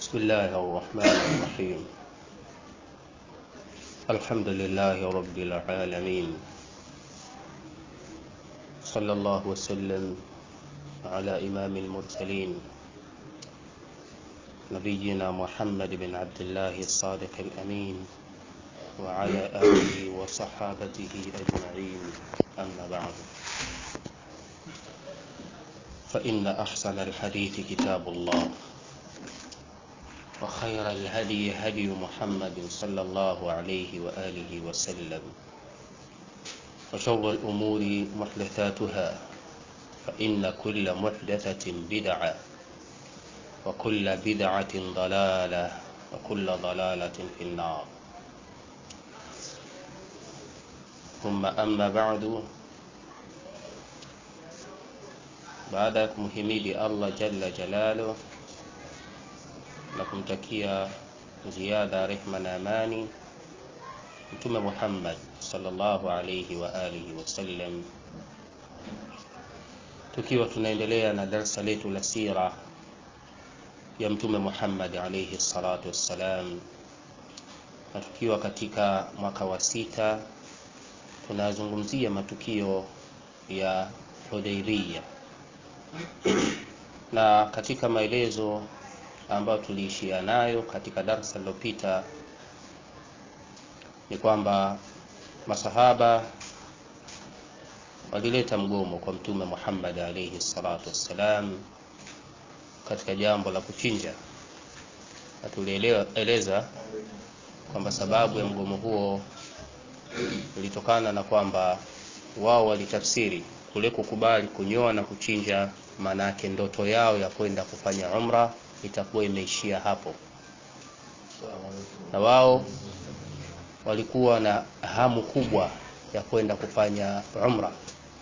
بسم الله الرحمن الرحيم الحمد لله رب العالمين صلى الله وسلم على إمام المرسلين نبينا محمد بن عبد الله الصادق الأمين وعلى آله وصحابته أجمعين أما بعد فإن أحسن الحديث كتاب الله وخير الهدي هدي محمد صلى الله عليه وآله وسلم وشر الأمور محدثاتها فإن كل محدثة بدعة وكل بدعة ضلالة وكل ضلالة في النار ثم أما بعد baada ya kumhimidi Allah jalla jalalu na kumtakia ziada rehma na amani Mtume Muhammad sallallahu alayhi wa alihi wasallam, tukiwa tunaendelea na darsa letu la sira ya Mtume Muhammad alayhi salatu wassalam, na tukiwa katika mwaka wa sita tunazungumzia matukio ya Hudaybiyah na katika maelezo ambayo tuliishia nayo katika darasa lililopita ni kwamba masahaba walileta mgomo kwa mtume Muhammad alayhi salatu wassalam katika jambo la kuchinja, na tulieleza kwamba sababu ya mgomo huo ilitokana na kwamba wao walitafsiri kule kukubali kunyoa na kuchinja, maana yake ndoto yao ya kwenda kufanya umra itakuwa imeishia hapo, na wao walikuwa na hamu kubwa ya kwenda kufanya umra.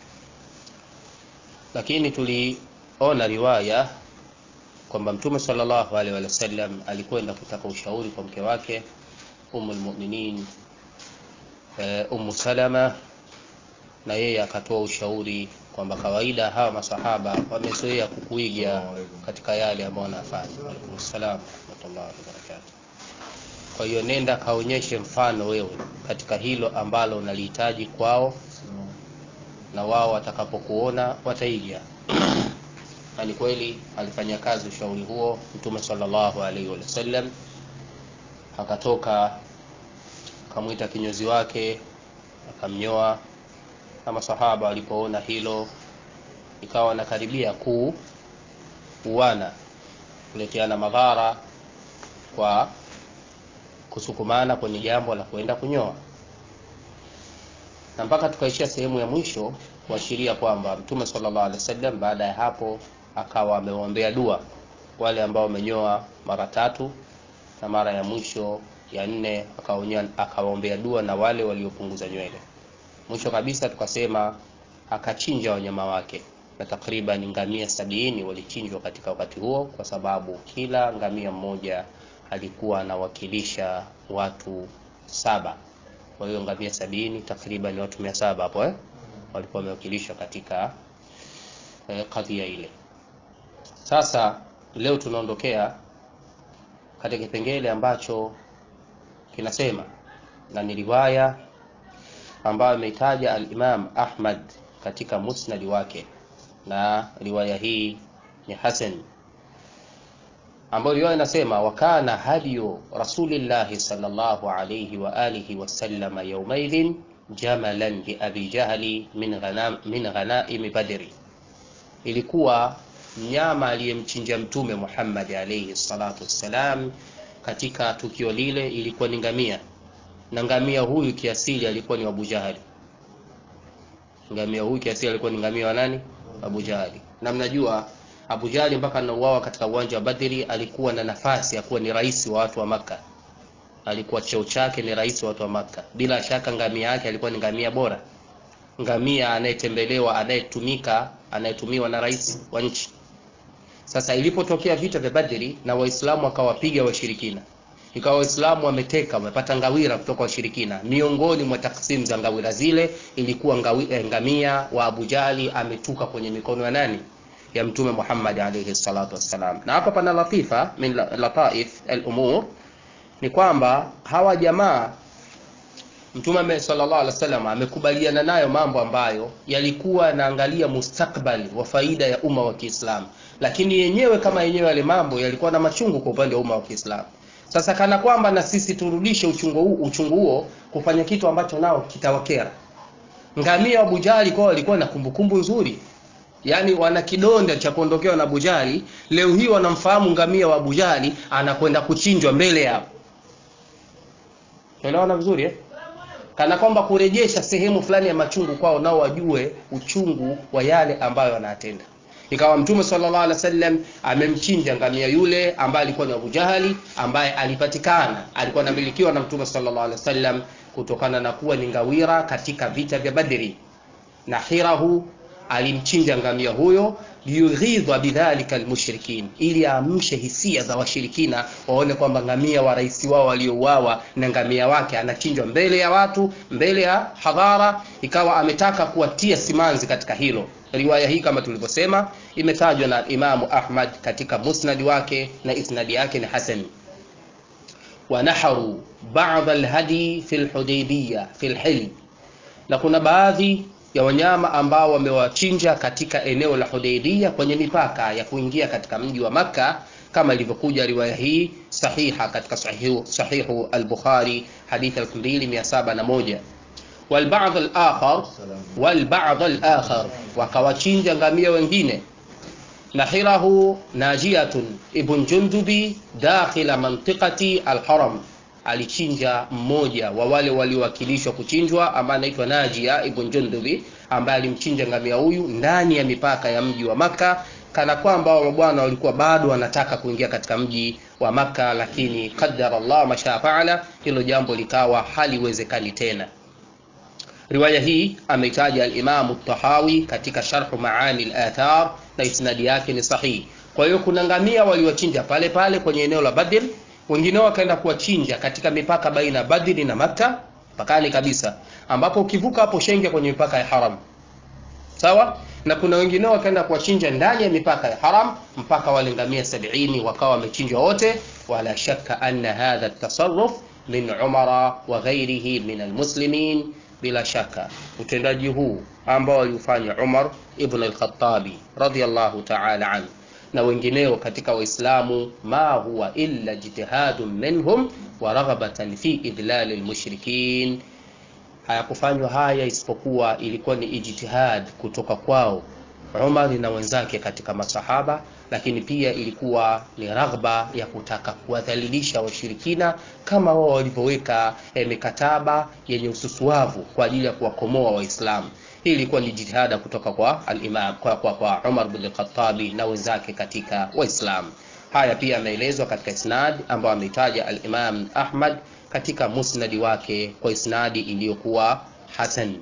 Lakini tuliona riwaya kwamba Mtume sallallahu alaihi wasallam alikwenda kutaka ushauri kwa mke wake Ummul Mu'minin uh, Ummu Salama na yeye akatoa ushauri kwamba kawaida hawa masahaba wamezoea kukuiga katika yale ambayo wanafanya. Waalaikum salaam warahmatullahi wabarakatuh. Kwa hiyo nenda kaonyeshe mfano wewe katika hilo ambalo unalihitaji kwao, na wao watakapokuona wataiga. na ni kweli alifanya kazi ushauri huo Mtume sallallahu alaihi wasallam, akatoka akamwita kinyozi wake akamnyoa na masahaba walipoona hilo ikawa wanakaribia kuu uwana kuleteana madhara kwa kusukumana kwenye jambo la kwenda kunyoa, na mpaka tukaishia sehemu ya mwisho kuashiria kwamba Mtume sallallahu alaihi wasallam baada ya hapo akawa amewaombea dua wale ambao wamenyoa mara tatu, na mara ya mwisho ya nne akawaombea dua na wale waliopunguza nywele mwisho kabisa tukasema akachinja wanyama wake, na takriban ngamia sabini walichinjwa katika wakati huo, kwa sababu kila ngamia mmoja alikuwa anawakilisha watu saba. Kwa hiyo ngamia sabini takriban watu mia saba hapo eh, walikuwa wamewakilishwa katika eh, kadhia ile. Sasa leo tunaondokea katika kipengele ambacho kinasema na ni riwaya ambayo ameitaja al-Imam Ahmad katika musnad wake, na riwaya hii ni hasan, ambayo riwaya inasema wakana hadiyu rasulillahi sallallahu alayhi wa alihi wasallam yawmaidhin jamalan li abi jahli min ghanam min ghanaim badri, ilikuwa mnyama aliyemchinja mtume Muhammad alayhi salatu wassalam katika tukio lile ilikuwa ni ngamia na ngamia huyu kiasili alikuwa ni Abu Jahali. Ngamia huyu kiasili alikuwa ni ngamia wa nani? Abu Jahali. Na mnajua Abu Jahali mpaka anauawa katika uwanja wa Badri alikuwa na nafasi ya kuwa ni rais wa watu wa Makka, alikuwa cheo chake ni rais wa watu wa Makka. Bila shaka ngamia yake alikuwa ni ngamia bora, ngamia anayetembelewa, anayetumika, anayetumiwa na rais wa nchi. Sasa ilipotokea vita vya Badri na Waislamu wakawapiga washirikina ikawa Waislamu wameteka wamepata ngawira kutoka washirikina. Miongoni mwa taksimu za ngawira zile ilikuwa ngawi, eh, ngamia wa Abu Jali ametuka kwenye mikono ya nani? ya mtume Muhammad alayhi salatu wassalam. Na hapa pana latifa min lataif al-umur ni kwamba hawa jamaa Mtume sallallahu alaihi wasallam amekubaliana nayo mambo ambayo yalikuwa yanaangalia mustakbali wa faida ya umma wa Kiislamu, lakini yenyewe kama yenyewe yale mambo yalikuwa na machungu kwa upande wa umma wa Kiislamu. Sasa kana kwamba na sisi turudishe uchungu huo, uchungu huo kufanya kitu ambacho nao kitawakera. Ngamia wa Bujali kwao walikuwa na kumbukumbu nzuri, yaani wana kidonda cha kuondokewa na Bujali. Leo hii wanamfahamu ngamia wa Bujali anakwenda kuchinjwa mbele yao. Unaelewana vizuri eh? kana kwamba kurejesha sehemu fulani ya machungu kwao, nao wajue uchungu wa yale ambayo wanatenda. Ikawa Mtume sallallahu alaihi wasallam amemchinja ngamia yule ambaye alikuwa ni Abu Jahali, ambaye alipatikana alikuwa anamilikiwa na Mtume sallallahu alaihi wasallam kutokana na kuwa ni ngawira katika vita vya Badri, na hirahu alimchinja ngamia huyo liyughidha bidhalika almushrikin, ili aamshe hisia za washirikina waone kwamba ngamia wa rais wao waliouawa na ngamia wake anachinjwa mbele ya watu, mbele ya hadhara. Ikawa ametaka kuwatia simanzi katika hilo. Riwaya hii kama tulivyosema imetajwa na Imamu Ahmad katika musnadi wake na isnadi yake ni hasan. Wanaharu ba'd alhadi fi alhudaybiyah fi alhil, na kuna baadhi ya wanyama ambao wamewachinja katika eneo la Hudaybiyah kwenye mipaka ya kuingia katika mji wa Makka kama ilivyokuja riwaya hii sahiha katika sahihu, sahihu al-Bukhari hadithi 2701 walba'd al-akhar walba'd al-akhar wakawachinja ngamia wengine nahirahu najiyatun ibn jundubi dakhila mantiqati al-haram alichinja mmoja wa wale waliowakilishwa kuchinjwa ambaye anaitwa Najia ibn Jundubi ambaye alimchinja ngamia huyu ndani ya mipaka ya mji wa Maka, kana kwamba wa mabwana walikuwa bado wanataka kuingia katika mji wa Maka, lakini qaddara Allah masha faala, hilo jambo likawa haliwezekani tena. Riwaya hii ameitaja al-Imam at-Tahawi katika Sharh Maani al-Athar na isnadi yake ni sahihi. Kwa hiyo kuna ngamia waliwachinja pale pale kwenye eneo la Badr wengine wakaenda kuwachinja katika mipaka baina Badri na Makka, mpakani kabisa, ambapo ukivuka hapo shenge kwenye mipaka ya haram, sawa. Na kuna wengine wakaenda kuwachinja ndani ya mipaka ya haram, mpaka wale ngamia sabini wakawa wamechinjwa wote. Wala shakka anna hadha at-tasarruf min Umara wa ghairihi min almuslimin, bila shaka utendaji huu ambao aliufanya Umar ibn al-Khattabi radiyallahu ta'ala anhu na wengineo katika Waislamu, ma huwa illa jitihadun minhum wa raghabatan fi idlal almushrikin, hayakufanywa haya isipokuwa ilikuwa ni ijtihad kutoka kwao Umar na wenzake katika masahaba, lakini pia ilikuwa ni raghba ya kutaka kuwadhalilisha washirikina kama wao walivyoweka eh, mikataba yenye ususuavu kwa ajili ya kuwakomoa Waislamu. Hii ilikuwa ni jitihada kutoka kwa al-Imam kwa, kwa, kwa Umar bin al-Khattabi na wenzake katika Waislamu. Haya pia yameelezwa katika isnad ambayo ameitaja al-Imam Ahmad katika musnadi wake kwa isnadi iliyokuwa hasan.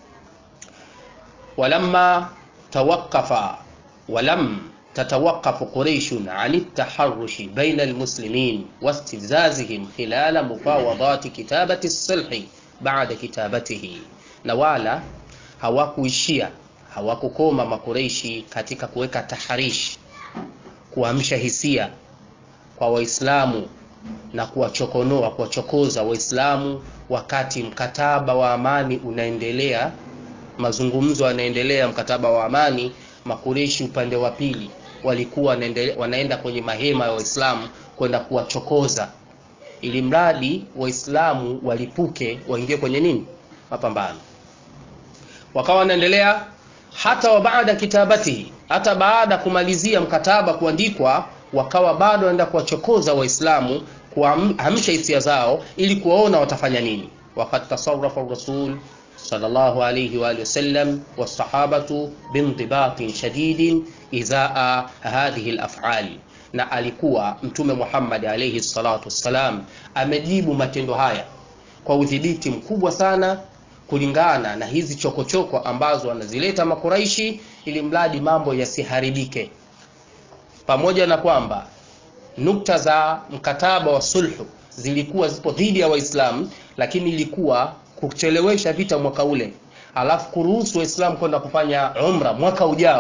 walamma tawaqqafa walam tatawaqafu quraishun an at-taharrushi baina al-muslimin wastizazihim khilala mufawadati kitabati as-sulhi ba'da kitabatihi, na wala hawakuishia hawakukoma Makureishi katika kuweka taharishi, kuamsha hisia kwa Waislamu na kuwachokonoa, kuwachokoza Waislamu wakati mkataba wa amani unaendelea, mazungumzo yanaendelea, mkataba wa amani. Makureishi upande wa pili walikuwa wanaenda kwenye mahema ya Waislamu kwenda kuwachokoza, ili mradi Waislamu walipuke, waingie kwenye nini, mapambano wakawa wanaendelea hata wa baada kitabatihi, hata baada kumalizia mkataba kuandikwa, wakawa bado wanaenda kuwachokoza Waislamu, kuamsha hisia zao ili kuwaona watafanya nini. Wakad tasarrafa rasul sallallahu alayhi wa alihi wasallam wasahabatu bindibatin shadidin izaa hadhihi alaf'al, na alikuwa Mtume Muhammad alayhi salatu wassalam amejibu matendo haya kwa udhibiti mkubwa sana kulingana na hizi chokochoko -choko ambazo wanazileta Makuraishi ili mradi mambo yasiharibike, pamoja na kwamba nukta za mkataba wa sulhu zilikuwa zipo dhidi ya Waislamu, lakini ilikuwa kuchelewesha vita mwaka ule, alafu kuruhusu Waislamu kwenda kufanya umra mwaka ujao,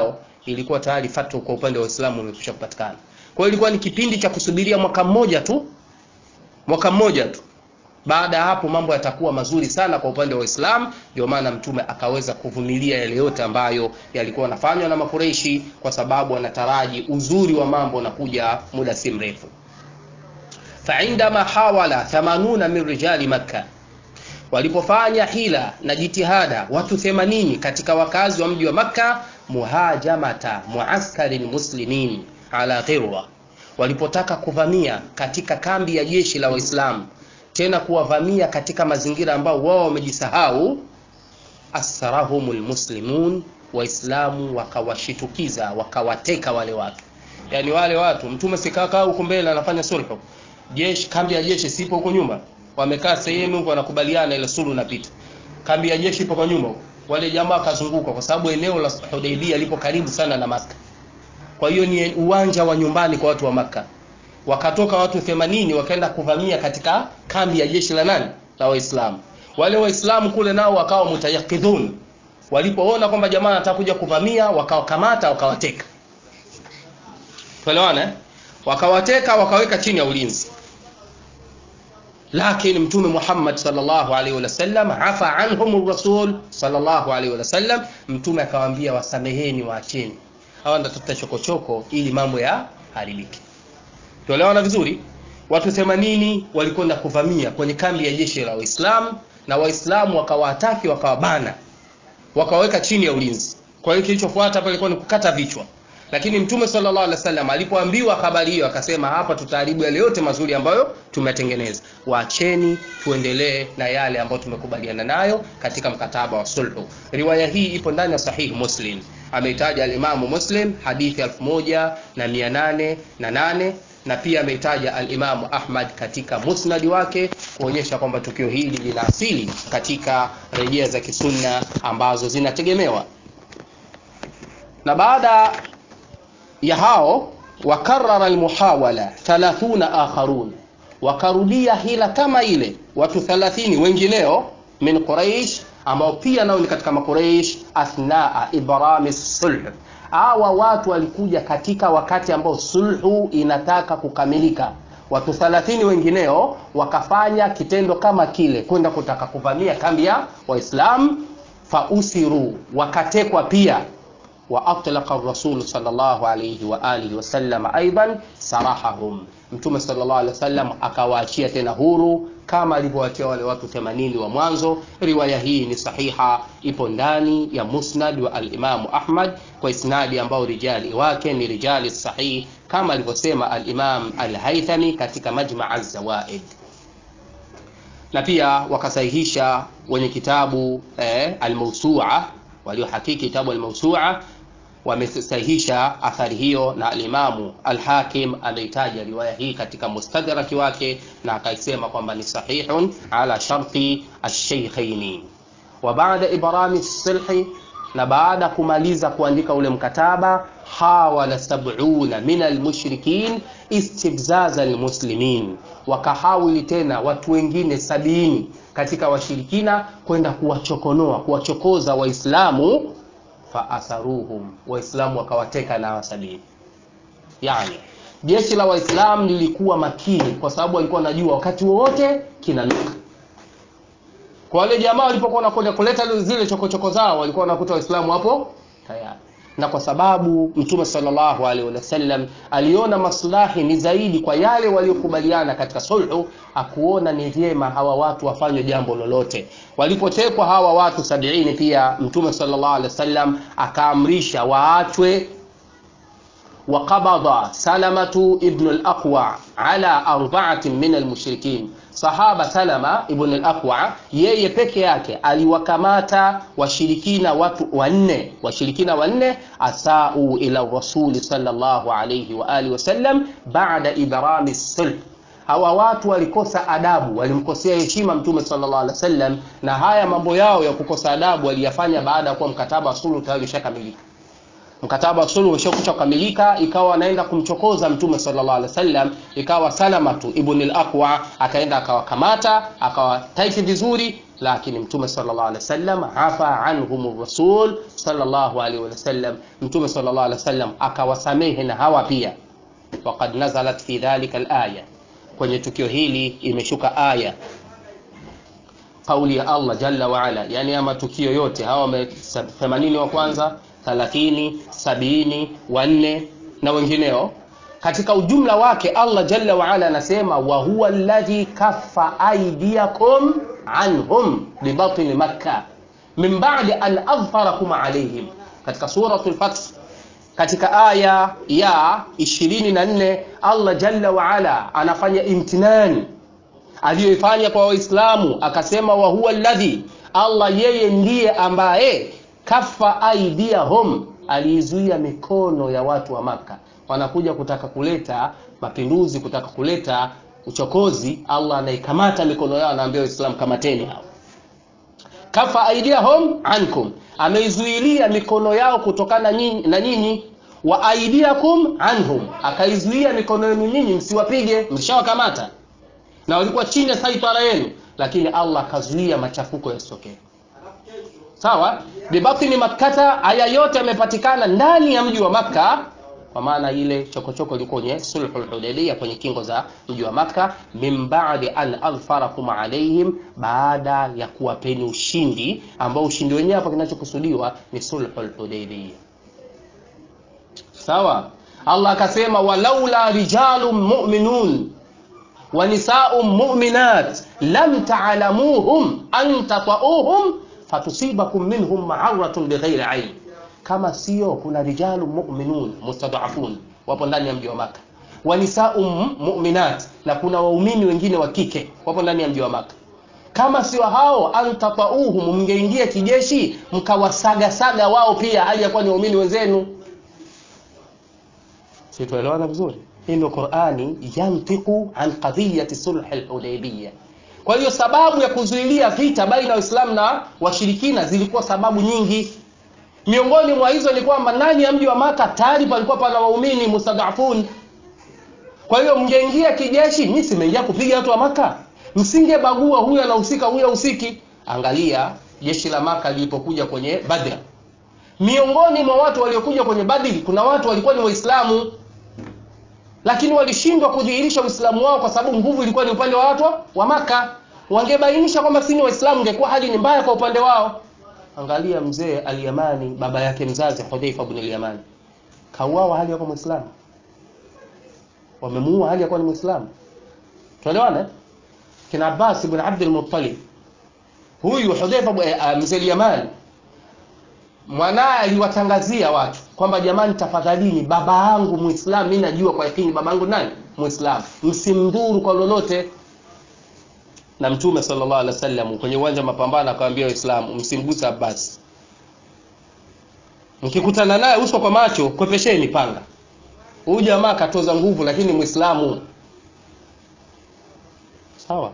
ilikuwa tayari fatwa kwa upande wa Uislamu imekwisha kupatikana. Kwa hiyo ilikuwa ni kipindi cha kusubiria mwaka mmoja tu, mwaka mmoja tu. Baada ya hapo mambo yatakuwa mazuri sana kwa upande wa Uislamu. Ndio maana Mtume akaweza kuvumilia yale yote ambayo yalikuwa yanafanywa na Makureishi, kwa sababu anataraji uzuri wa mambo unakuja muda si mrefu. faindama hawala 80 min rijali Makka, walipofanya hila na jitihada watu 80 katika wakazi wa mji wa Makka, muhajamata muaskari muslimin ala ghirwa, walipotaka kuvamia katika kambi ya jeshi la Waislamu tena kuwavamia katika mazingira ambao wao wamejisahau. asrahumul muslimun, Waislamu wakawashitukiza wakawateka wale watu. Yani wale watu mtume sikakaa huko mbele anafanya sulhu, jeshi kambi ya jeshi sipo huko nyuma, wamekaa sehemu huko wanakubaliana, ile sulhu inapita, kambi ya jeshi ipo kwa nyuma huko. Wale jamaa kazunguka, kwa sababu eneo la Hudaybiyah lipo karibu sana na Makka, kwa hiyo ni uwanja wa nyumbani kwa watu wa Makka wakatoka watu 80 wakaenda kuvamia katika kambi ya jeshi la nani la Waislamu. Wale Waislamu kule nao wakawa mutayakidhun, walipoona kwamba jamaa anataka kuja kuvamia, wakawakamata wakawateka. Tuelewana, wakawateka wakaweka chini ya ulinzi, lakini Mtume Muhammad sallallahu alaihi wasallam afa anhum rasul sallallahu alaihi wasallam, Mtume akawaambia wasameheni, waacheni hawa ndatafuta chokochoko ili mambo ya haribike. Tuelewana vizuri. Watu 80 walikwenda kuvamia kwenye kambi ya jeshi la Waislamu na Waislamu wakawataki, wakawabana, wakaweka chini ya ulinzi. Kwa hiyo kilichofuata hapa ilikuwa ni kukata vichwa, lakini Mtume sallallahu alaihi wasallam alipoambiwa habari hiyo akasema, hapa tutaharibu yale yote mazuri ambayo tumetengeneza, waacheni tuendelee na yale ambayo tumekubaliana nayo katika mkataba wa sulhu. Riwaya hii ipo ndani ya Sahih Muslim, ameitaja alimamu Muslim hadithi 1808 na pia ameitaja alimamu Ahmad katika musnadi wake kuonyesha kwamba tukio hili lina asili katika rejea za kisunna ambazo zinategemewa. Na baada ya hao wakarara almuhawala 30 akharun, wakarudia hila kama ile watu 30 wengineo min Quraish, ambao pia nao ni katika maQuraish athnaa ibrami sulh hawa watu walikuja katika wakati ambao sulhu inataka kukamilika. Watu 30 wengineo wakafanya kitendo kama kile, kwenda kutaka kuvamia kambi ya Waislamu. Fausiru, wakatekwa pia. Wa atlaqa rasul sallallahu alayhi wa alihi wasallam aidan sarahahum, Mtume sallallahu alayhi wasallam akawaachia tena huru kama alivyowaachia wale watu 80 wa mwanzo. Riwaya hii ni sahiha, ipo ndani ya musnad wa al-Imam Ahmad kwa isnadi ambao rijali wake ni rijali sahih kama alivyosema al-Imam al-Haythami katika Majma' az-Zawaid, na pia wakasahihisha wenye kitabu eh, al-Mawsu'a waliohakiki kitabu al-Mawsu'a wamesahihisha athari hiyo, na alimamu Alhakim ameitaja riwaya hii katika mustadraki wake na akaisema kwamba ni sahihun ala sharti alsheikhaini. Wa baada ibrami sulhi, na baada kumaliza kuandika ule mkataba, hawala sab'una min almushrikin istibzaza almuslimin, wakahawili tena watu wengine sabini katika washirikina kwenda kuwachokonoa kuwachokoza Waislamu faatharuhum Waislamu wakawateka na sabini. Yani jeshi la Waislamu lilikuwa makini, kwa sababu walikuwa wanajua wakati wowote kinanuka. Kwa wale jamaa walipokuwa wanakwenda kuleta zile chokochoko zao, walikuwa wanakuta Waislamu hapo tayari, na kwa sababu Mtume sallallahu alaihi wasallam aliona maslahi ni zaidi kwa yale waliokubaliana katika sulhu, akuona ni vyema hawa watu wafanywe jambo lolote. Walipotekwa hawa watu sabiini, pia Mtume sallallahu alaihi wasallam akaamrisha waachwe. Waqabadha Salamatu ibn al-Aqwa ala arba'atin min al-mushrikin Sahaba Salama ibn al-Aqwa yeye peke yake aliwakamata washirikina watu wanne, washirikina wanne asau ila rasuli sallallahu alayhi wa alihi wasallam baada ibrami sulh. Hawa watu walikosa adabu, walimkosea heshima Mtume sallallahu alaihi wasallam, na haya mambo yao ya kukosa adabu waliyafanya baada ya kuwa mkataba wa sulhu tayari ushakamilika mkataba wa sulhu ushakucha kukamilika, ikawa anaenda kumchokoza mtume sallallahu alaihi wasallam, ikawa Salamatu ibn al-Aqwa akaenda akawakamata akawataiti vizuri, lakini mtume sallallahu alaihi wasallam afa anhum rasul sallallahu alaihi wasallam mtume sallallahu alaihi wasallam akawasamehe na hawa pia waqad nazalat fi dhalika alaya kwenye tukio hili imeshuka aya kauli ya Allah jalla wa ala yani ama tukio yote hawa 80 wa kwanza 30 70 wanne na wengineo katika ujumla wake Allah jalla wa ala anasema wa huwa alladhi kaffa aydiyakum anhum bibatni makkah min ba'di an adhfarakum alayhim katika suratul fath katika aya ya 24 Allah jalla wa ala anafanya imtinani aliyoifanya kwa waislamu akasema wa huwa alladhi Allah yeye ndiye ambaye kafa aidiyahum aliizuia mikono ya watu wa maka wanakuja kutaka kuleta mapinduzi kutaka kuleta uchokozi Allah anaikamata mikono yao anaambia waislamu kamateni hao kafa aidiyahum ankum ameizuilia mikono yao kutokana na nyinyi wa aidiakum anhum akaizuia mikono yenu nyinyi msiwapige mshawakamata na walikuwa chini ya saitara yenu lakini Allah akazuia machafuko yasitokee sawa bibatni makkata aya yote yamepatikana ndani ya mji wa makka kwa maana ile chokochoko ilikuwa kwenye sulhul hudaybiyah kwenye kingo za mji wa makka min ba'di an adfarakum alaihim baada ya kuwapeni ushindi ambao ushindi wenyewe hapa kinachokusudiwa ni sulhul hudaybiyah sawa Allah akasema walaula rijalun mu'minun wa nisaa'un mu'minat lam ta'lamuhum an tata'uhum fatusibakum minhum ma'aratun bighairi 'ayn kama sio kuna rijalun mu'minun mustad'afun wapo ndani ya mji wa maka wa nisaa'un mu'minat na kuna waumini wengine wa kike wapo ndani ya mji wa maka kama sio hao antatauhum mngeingia kijeshi mkawasagasaga wao pia hali ya kuwa ni waumini wenzenu situelewana vizuri hii ndio Qur'ani yantiku an qadiyati sulh al-Hudaybiyah kwa hiyo sababu ya kuzuilia vita baina ya Waislamu na washirikina zilikuwa sababu nyingi miongoni mwa hizo ni kwamba ndani ya mji wa Maka tayari palikuwa pana waumini mustadafun kwa hiyo mngeingia kijeshi mimi simeingia kupiga watu wa Maka msingebagua huyu anahusika huyu hahusiki angalia jeshi la Maka lilipokuja kwenye Badr miongoni mwa watu waliokuja kwenye Badri kuna watu walikuwa ni Waislamu lakini walishindwa kudhihirisha Uislamu wao kwa sababu nguvu ilikuwa ni upande wa watu wa Maka. Wangebainisha kwamba si ni Waislamu, ingekuwa hali ni mbaya kwa upande wao. Angalia mzee Al-Yamani, baba yake mzazi Hudhaifa ibn al-Yamani, kauawa hali yako Muislamu, wamemuua hali yakuwa ni Muislamu. Tuelewana? Kina Abbas ibn Abd al-Muttalib, huyu Hudhaifa uh, mzee al-Yamani mwanaye aliwatangazia watu kwamba jamani, tafadhalini, baba yangu Muislamu, mimi najua kwa yakini baba yangu nani Muislamu, msimdhuru kwa lolote. Na Mtume sallallahu alaihi wasallam kwenye uwanja wa mapambano akawaambia Waislamu, msimguse Abbas, mkikutana naye uso kwa macho, kwepesheni panga. Huyu jamaa akatoza nguvu, lakini Muislamu. Sawa.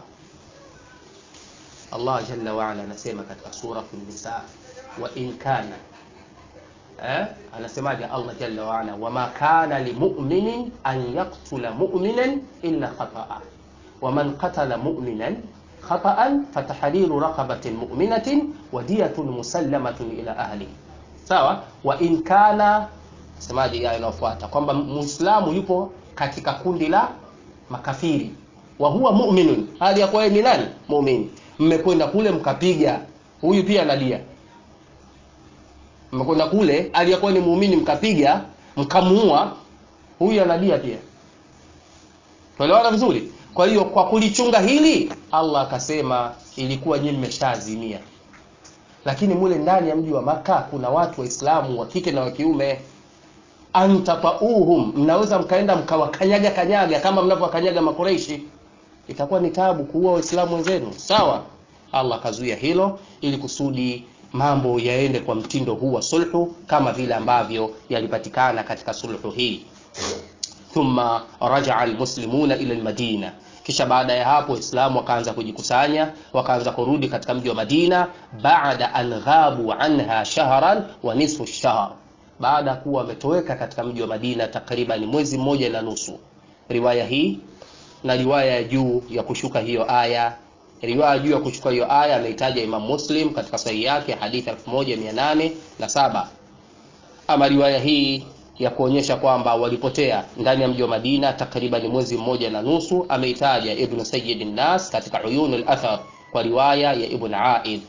Allah jalla wa ala anasema katika sura An-Nisa wa in kana eh, anasemaje Allah jalla wa ala, wama kana limu'minin an yaqtula mu'minan illa khata'a wa man qatala mu'minan khata'an fatahriru raqabatin mu'minatin wa diyatun musallamatun ila ahli. Sawa, wa in kana, semaje aya inayofuata kwamba muislamu yupo katika kundi la makafiri, wa huwa mu'minun, hali ya kuwa ni nani? Muumini. Mmekwenda kule mkapiga huyu pia nadia mmekwenda kule aliyekuwa ni muumini mkapiga mkamuua huyu anadia pia tuelewana vizuri kwa hiyo kwa kulichunga hili Allah akasema ilikuwa nyinyi mmeshaazimia lakini mule ndani ya mji wa maka kuna watu waislamu wa kike na wa kiume antatauhum mnaweza mkaenda mkawakanyaga kanyaga kama mnavyowakanyaga makureishi itakuwa ni tabu kuua waislamu wenzenu sawa Allah akazuia hilo ili kusudi mambo yaende kwa mtindo huu wa sulhu kama vile ambavyo yalipatikana katika sulhu hii thumma rajaa almuslimuna ila almadina kisha baada ya hapo waislamu wakaanza kujikusanya wakaanza kurudi katika mji wa madina baada an ghabu anha shahran wa nisfu shahr baada kuwa wametoweka katika mji wa madina takriban mwezi mmoja na nusu riwaya hii na riwaya ya juu ya kushuka hiyo aya riwaya juu ya kuchukua hiyo aya ameitaja Imam Muslim katika sahihi yake hadithi 1807 ama riwaya hii ya kuonyesha kwamba walipotea ndani ya mji wa Madina takriban mwezi mmoja na nusu ameitaja Ibn Sayyid an-Nas katika Uyun al-Athar kwa riwaya ya Ibn Aid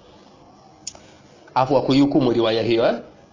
afu kuihukumu riwaya hiyo eh?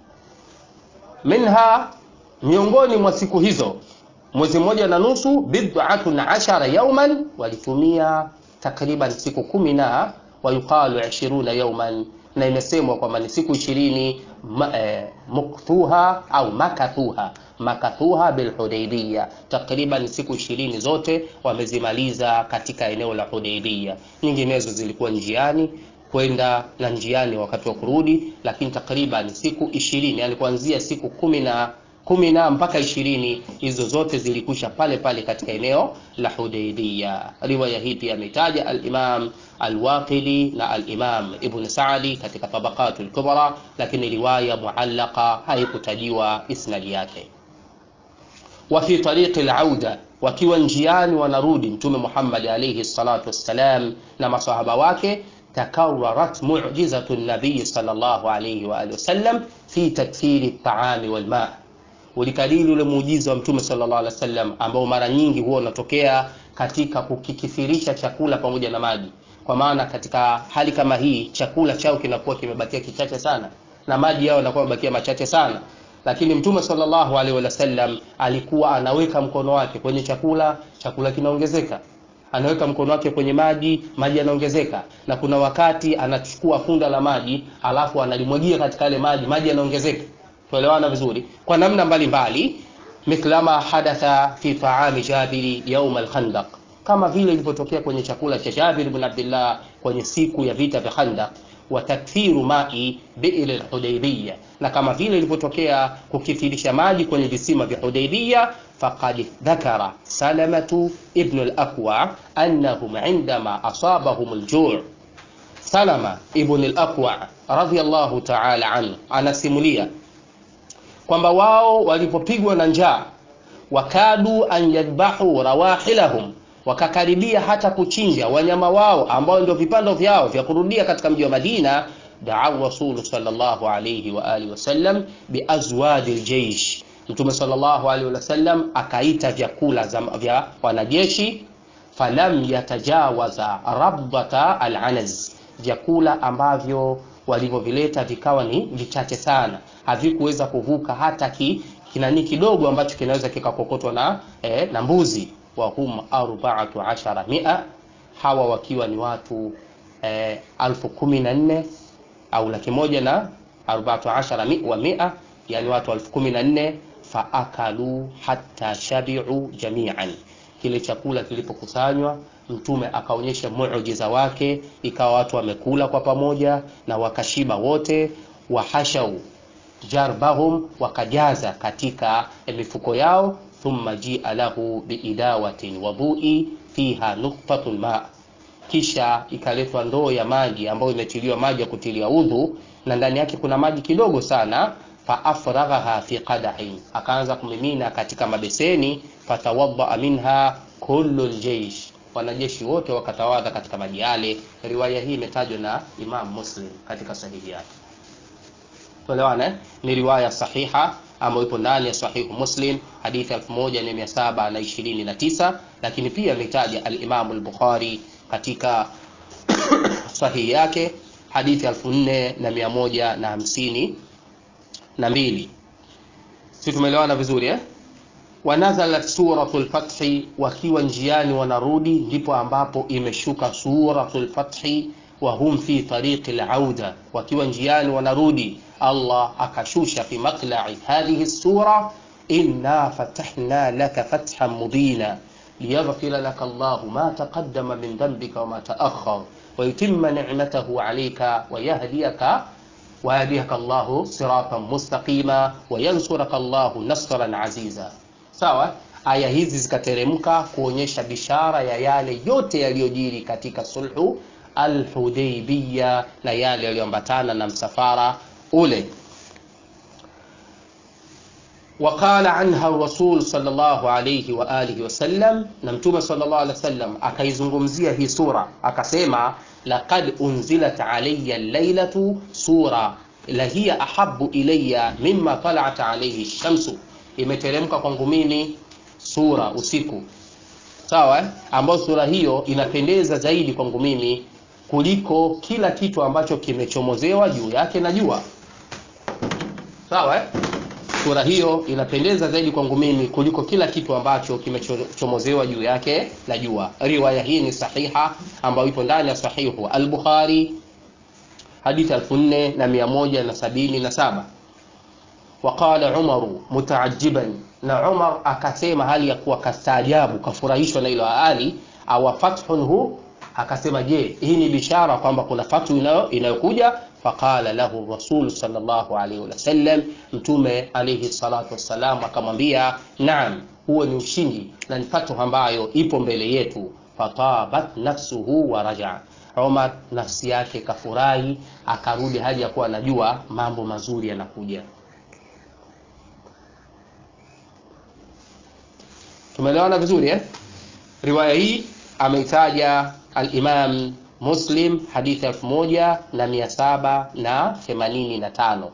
minha miongoni mwa siku hizo mwezi mmoja na nusu bid'atun ashara yawman walitumia takriban siku kumi na wayuqalu 20 yawman na imesemwa kwamba ni siku ishirini eh, mukthuha au makathuha makathuha bilhudaibia takriban siku ishirini zote wamezimaliza katika eneo la Hudaibia nyinginezo zilikuwa njiani kwenda na njiani wakati wa kurudi lakini takriban siku ishirini yani kuanzia siku kumi na kumi na mpaka ishirini hizo zote zilikwisha pale pale katika eneo la Hudaybiyah. Riwaya hii pia ametaja al-Imam al-Waqidi na al-Imam Ibn Sa'di katika Tabaqatul Kubra, lakini riwaya muallaqa haikutajiwa isnadi yake. Wa fi tariqi al-auda, wakiwa njiani wanarudi Mtume Muhammad alayhi salatu wassalam na masahaba wake تكررت معجزة النبي صلى الله عليه وآله وسلم في تكثير الطعام والماء ulikadiri ule muujiza wa mtume sallallahu alaihi wasallam ambao mara nyingi huwa unatokea katika kukikithirisha chakula pamoja na maji kwa maana katika hali kama hii chakula chao kinakuwa kimebakia kichache sana na maji yao yanakuwa yamebakia machache sana lakini mtume sallallahu alaihi wasallam alikuwa anaweka mkono wake kwenye chakula chakula kinaongezeka anaweka mkono wake kwenye maji maji yanaongezeka na kuna wakati anachukua funda la maji alafu analimwagia katika yale maji maji yanaongezeka tuelewana vizuri kwa namna mbalimbali mithlama hadatha fi taami jabiri yaum alkhandaq kama vile ilivyotokea kwenye chakula cha Jabir ibn Abdullah kwenye siku ya vita vya Khandaq wa takthiru mai bi'l al-Hudaybiyah na kama vile ilivyotokea kukithirisha maji kwenye visima vya Hudaybiyah faqad dhakara Salamatu ibn al-Aqwa annahum indama asabahum al-ju' Salama ibn al-Aqwa radhiyallahu ta'ala anhu anasimulia kwamba wao walipopigwa na njaa wakadu an yadbahu rawahilahum wakakaribia hata kuchinja wanyama wao ambao ndio vipando vyao vya kurudia katika mji wa Madina daa rasulu sallallahu alayhi wa alihi wasallam biazwadi aljaysh mtume sallallahu alayhi wasallam akaita vyakula vya wanajeshi falam yatajawaza rabdata alanaz vyakula ambavyo walivyovileta vikawa ni vichache sana havikuweza kuvuka hata ki, kinani kidogo ambacho kinaweza kikakokotwa na, eh, na mbuzi wa hum arba'atu ashara mia hawa wakiwa ni watu eh, alfu kumi na nne au laki moja na arba'atu ashara mi, wa mia yani watu alfu kumi na nne faakalu hatta shabi'u jami'an kile chakula kilipokusanywa mtume akaonyesha muujiza wake ikawa watu wamekula kwa pamoja na wakashiba wote wahashau jarbahum wakajaza katika mifuko yao thumma jia lahu biidawatin wadhui fiha nuktatun ma kisha ikaletwa ndoo ya maji ambayo imetiliwa maji ya kutilia udhu na ndani yake kuna maji kidogo sana faafraghaha fi qadahin akaanza kumimina katika mabeseni fatawaddaa minha kullu ljeish wanajeshi wote wakatawadha katika maji yale riwaya hii imetajwa na imam muslim katika sahihi yake tuelewana ni riwaya sahiha ambayo ipo ndani ya sahihu muslim hadithi 1729 lakini pia ametaja al-Imam al-Bukhari katika sahihi yake hadithi 4152 na mbili si tumeelewana vizuri eh wanazalat suratul fathi wakiwa njiani wanarudi ndipo ambapo imeshuka suratul fathi wa hum fi tariqi al-auda wakiwa njiani wanarudi Allah akashusha fi matlai hadhihi sura inna fatahna laka fathan mubina liyaghfira laka Allah ma taqaddama min dhanbika wa ma ta'akhkhar wa yutimma ni'matahu 'alayka wa yahdiyaka ويهديك الله صراطا مستقيما وينصرك الله نصرا عزيزا sawa aya hizi zikateremka kuonyesha bishara ya yale yote yaliyojiri katika sulhu alhudaibiya na yale yaliyoambatana na msafara ule وقال عنها الرسول صلى الله عليه وآله وسلم na mtume sallallahu alaihi wasallam akaizungumzia hii sura akasema laqad unzilat alayya laylatu sura la hiya ahabbu ilayya mimma talat alayhi shamsu imeteremka kwangu mimi sura usiku sawa eh? ambayo sura hiyo inapendeza zaidi kwangu mimi kuliko kila kitu ambacho kimechomozewa juu yake na jua sawa eh? sura hiyo inapendeza zaidi kwangu mimi kuliko kila kitu ambacho kimechomozewa juu yake na jua riwaya hii ni sahiha ambayo ipo ndani ya sahihu al-bukhari hadithi 4177 waqala umaru mutaajiban na umar akasema hali ya kuwa kastaajabu kafurahishwa na ilo ali awa fathun hu akasema je hii ni bishara kwamba kuna fathu inayokuja faqala lahu rasul sallallahu alaihi wasallam mtume alaihi salatu wassalam akamwambia naam huo ni ushindi na ni fathu ambayo ipo mbele yetu fatabat nafsuhu wa raja Umar nafsi yake kafurahi akarudi hali ya kuwa anajua mambo mazuri yanakuja tumeelewana vizuri eh? riwaya hii ameitaja al-Imam Muslim hadithi elfu moja na mia saba na themanini na tano.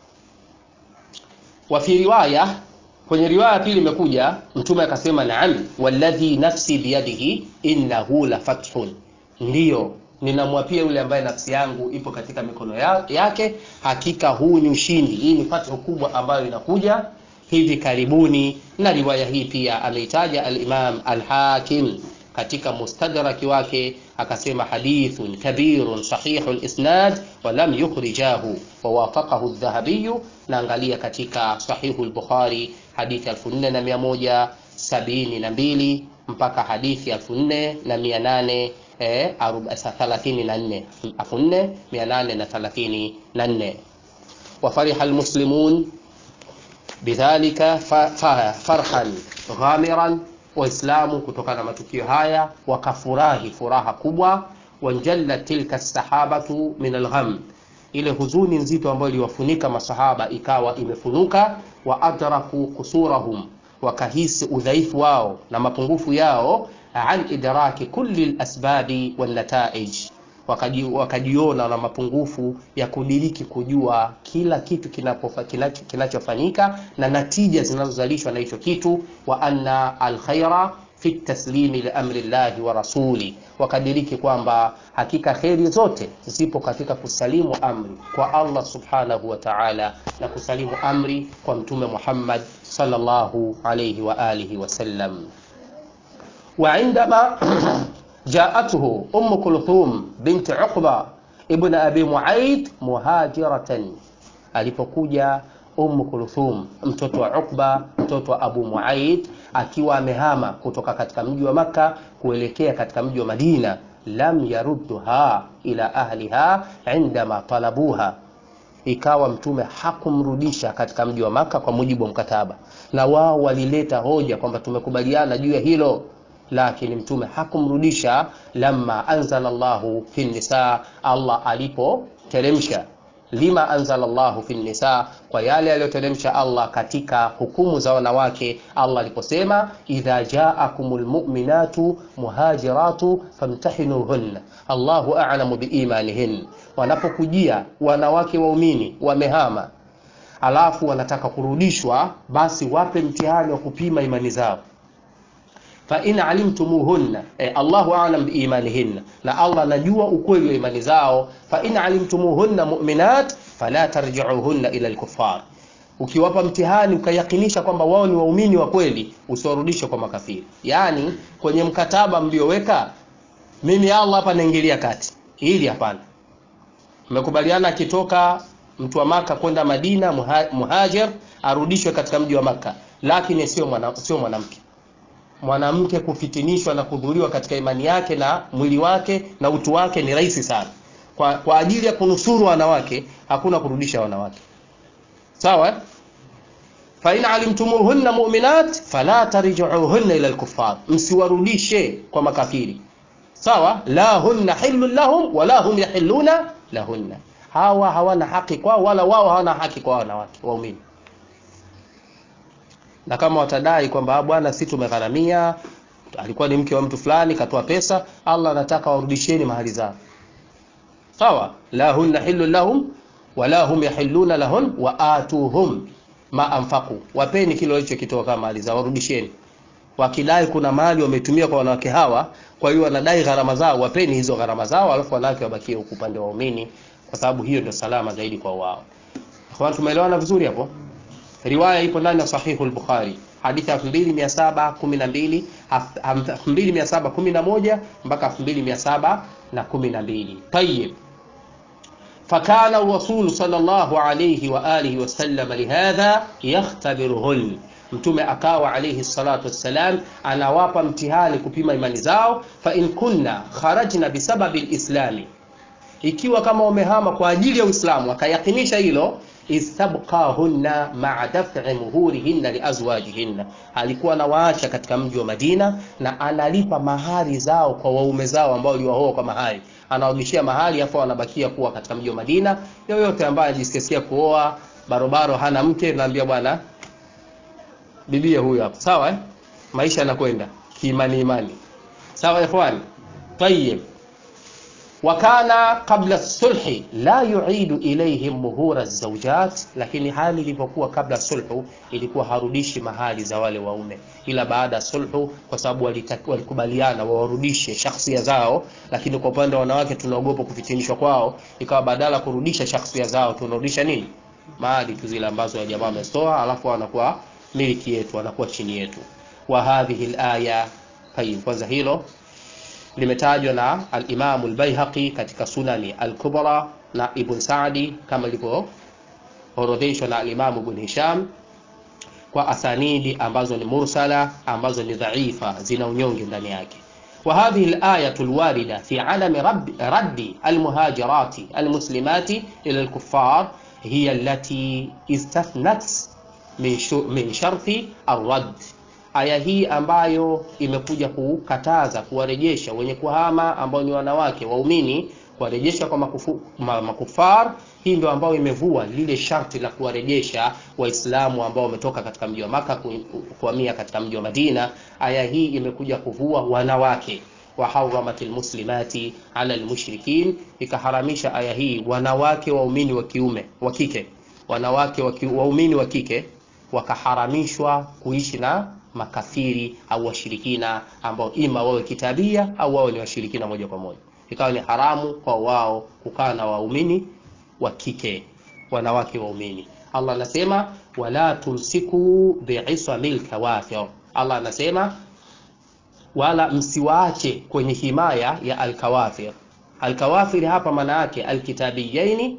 Wa fi riwaya, kwenye riwaya pili imekuja mtume akasema, naam walladhi nafsi biyadihi innahu la fathun, ndiyo ninamwapia yule ambaye nafsi yangu ipo katika mikono ya, yake, hakika huu ni ushindi. Hii ni fathu kubwa ambayo inakuja hivi karibuni, na riwaya hii pia ameitaja al-Imam al-Hakim katika mustadraki wake akasema hadithun kabirun sahihu lisnad walam yukhrijahu wawafaqahu dhahabiyu na angalia katika sahihu lbukhari hadithi 4172 mpaka hadithi 4834 4834 wafariha almuslimun bidhalika farhan ghamiran waislamu kutokana na matukio haya wakafurahi furaha kubwa wanjalla tilka sahabatu min algham ile huzuni nzito ambayo iliwafunika masahaba ikawa imefunuka wa adraku kusurahum wakahisi udhaifu wao na mapungufu yao an idraki kulli lasbabi walnataij wakajiona na mapungufu ya kudiriki kujua kila kitu kinachofanyika kinacho na natija zinazozalishwa na hicho kitu wa anna alkhaira fi taslimi liamri llahi wa rasuli wakadiriki kwamba hakika kheri zote zipo katika kusalimu amri kwa allah subhanahu wa taala na kusalimu amri kwa mtume muhammad sallallahu alayhi wa alihi wasallam وعندما جاءته أم كلثوم بنت عقبة ابن أبي معيط مهاجرة alipokuja Umm Kulthum mtoto wa Uqba mtoto wa Abu Muaid akiwa amehama kutoka katika mji wa Makka kuelekea katika mji wa Madina lam yarudduha ila ahliha indama talabuha ikawa mtume hakumrudisha katika mji wa Makka kwa mujibu wa mkataba na wao walileta hoja kwamba tumekubaliana juu ya hilo lakini mtume hakumrudisha lamma anzala Allahu fi nisa Allah alipoteremsha lima anzala Allahu fi nisa kwa yale aliyoteremsha Allah katika hukumu za wanawake Allah aliposema idha jaakumul mu'minatu muhajiratu famtahinuhunna Allahu a'lamu biimanihin wanapokujia wanawake waumini wamehama alafu wanataka kurudishwa basi wape mtihani wa kupima imani zao fa in alimtumuhunna eh, Allahu a'lam biimanihinna na Allah anajua ukweli wa imani zao fa in alimtumuhunna mu'minat fala tarji'uhunna ila al-kuffar ukiwapa mtihani ukayakinisha kwamba wao ni waumini wa kweli usiwarudishe kwa makafiri yaani kwenye mkataba mlioweka mimi Allah hapa naingilia kati hili hapana mmekubaliana akitoka mtu wa maka kwenda Madina muha, muhajir arudishwe katika mji wa maka lakini sio mwana, sio mwanamke mwanamke kufitinishwa na kudhuriwa katika imani yake na mwili wake na utu wake ni rahisi sana kwa, kwa ajili ya kunusuru wanawake hakuna kurudisha wanawake sawa fa in alimtumuhunna mu'minat fala tarji'uhunna ila al-kuffar msiwarudishe kwa makafiri sawa la hunna hillun lahum wala hum yahilluna lahunna hawa hawana haki kwao wala wao hawana haki kwa wanawake waumini na kama watadai kwamba bwana si tumegharamia alikuwa ni mke wa mtu fulani katoa pesa allah anataka warudisheni mahali zao sawa la hunna hillu lahum wala hum yahilluna lahun wa atuhum ma anfaqu wapeni kile walichokitoa kama mali zao warudisheni wakidai kuna mali wametumia kwa wanawake hawa kwa hiyo wanadai gharama zao wapeni hizo gharama zao alafu wanawake wabakie huku upande wa waumini kwa sababu hiyo ndio salama zaidi kwa wao kwa tumeelewana vizuri hapo riwaya ipo ndani ya sahihu al-bukhari hadithi ya 2712 2711 mpaka 2712 طيب فكان الرسول صلى الله عليه وآله وسلم لهذا يختبرهن mtume akawa alayhi salatu wassalam anawapa mtihani kupima imani zao fa in kunna kharajna bisababi lislami ikiwa kama wamehama kwa ajili ya uislamu akayakinisha hilo istabqahunna maa daf'i muhurihinna liazwajihinna alikuwa anawaacha katika mji wa madina na analipa mahari zao kwa waume zao ambao waliwaoa kwa mahari anawarudishia mahali afu anabakia kuwa katika mji wa madina yoyote ambaye anajisikia kuoa barobaro hana mke naambia bwana bibie huyu hapa sawa eh? maisha yanakwenda kiimani imani sawa ikhwani tayib wakana qabla sulhi la yuidu ilaihim muhura zaujat lakini hali ilivyokuwa kabla sulhu ilikuwa harudishi mahali za wale waume ila baada ya sulhu kwa sababu walikubaliana wawarudishe shakhsia zao lakini kwa upande wa wanawake tunaogopa kufitinishwa kwao ikawa badala kurudisha shakhsia zao tunarudisha nini mali tu zile ambazo ya jamaa wametoa alafu wanakuwa miliki yetu wanakuwa chini yetu wa hadhihi alaya tayib kwanza hilo limetajwa na al-Imam al-Baihaqi katika Sunani al-Kubra na Ibn Sa'di kama ilivyoorodheshwa na al-Imam Ibn Hisham kwa asanidi ambazo ni mursala ambazo ni dhaifa zina unyonge ndani yake وهذه الآية الواردة في علم رب رد المهاجرات المسلمات إلى الكفار هي التي استثنت من من شرط الرد aya hii ambayo imekuja kukataza kuwarejesha wenye kuhama ambao ni wanawake waumini kuwarejesha kwa makufu, ma, makufar hii ndio ambayo imevua lile sharti la kuwarejesha waislamu ambao wametoka katika mji wa maka kuhamia katika mji wa madina aya hii imekuja kuvua wanawake waharamat lmuslimati ala lmushrikin ikaharamisha aya hii wanawake waumini wa kiume wa kike wanawake waumini wa kike wakaharamishwa kuishi na makafiri au washirikina ambao ima wawe kitabia au wawe ni washirikina moja kwa moja ikawa ni haramu kwa wao kukaa na waumini wa kike wanawake waumini allah anasema wala tumsiku biisamil kawafir allah anasema wala msiwaache kwenye himaya ya alkawafir alkawafir hapa maana yake alkitabiyaini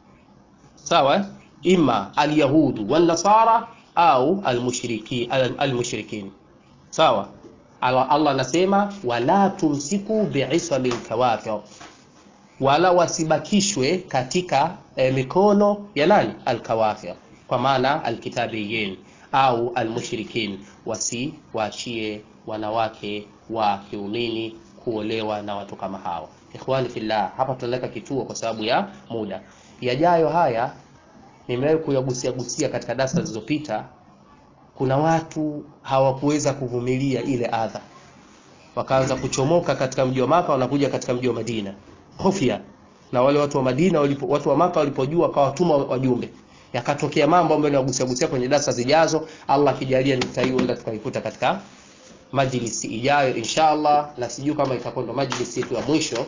sawa ima alyahudu walnasara au almushriki almushrikin sawa Allah anasema wala tumsiku biisabil kawafir wala wasibakishwe katika e, mikono ya nani alkawafir kwa maana alkitabiyin au almushrikin wasiwaachie wanawake wa kiumini kuolewa na watu kama hao ikhwani fillah hapa tunaweka kituo kwa sababu ya muda yajayo haya nimewahi kuyagusia gusia katika darasa zilizopita kuna watu hawakuweza kuvumilia ile adha wakaanza kuchomoka katika mji wa maka wanakuja katika mji wa madina hofia na wale watu wa madina walipo, watu wa maka walipojua wakawatuma wajumbe yakatokea mambo ambayo nagusia gusia kwenye darasa zijazo allah akijalia nitaienda tukaikuta katika majlisi ijayo inshallah na sijui kama itakuwa ndo majlisi yetu ya mwisho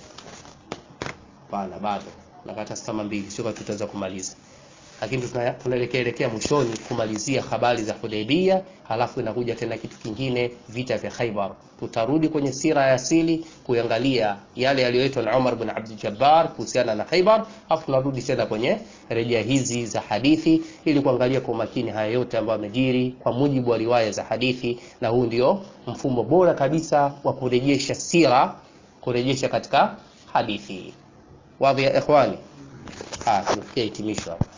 hapana bado nakata kama mbili sio kama tutaweza kumaliza lakini tunaelekea elekea mwishoni kumalizia habari za Hudaybia, halafu inakuja tena kitu kingine, vita vya Khaybar. Tutarudi kwenye sira ya asili kuangalia yale yaliyoitwa na Umar bin Abdul Jabbar kuhusiana na Khaybar, halafu tunarudi tena kwenye rejea hizi za hadithi ili kuangalia kwa umakini haya yote ambayo yamejiri kwa mujibu wa riwaya za hadithi, na huu ndio mfumo bora kabisa wa kurejesha sira, kurejesha katika hadithi. Wadhi ya ikhwani, ah, tumefikia hitimisho hapa.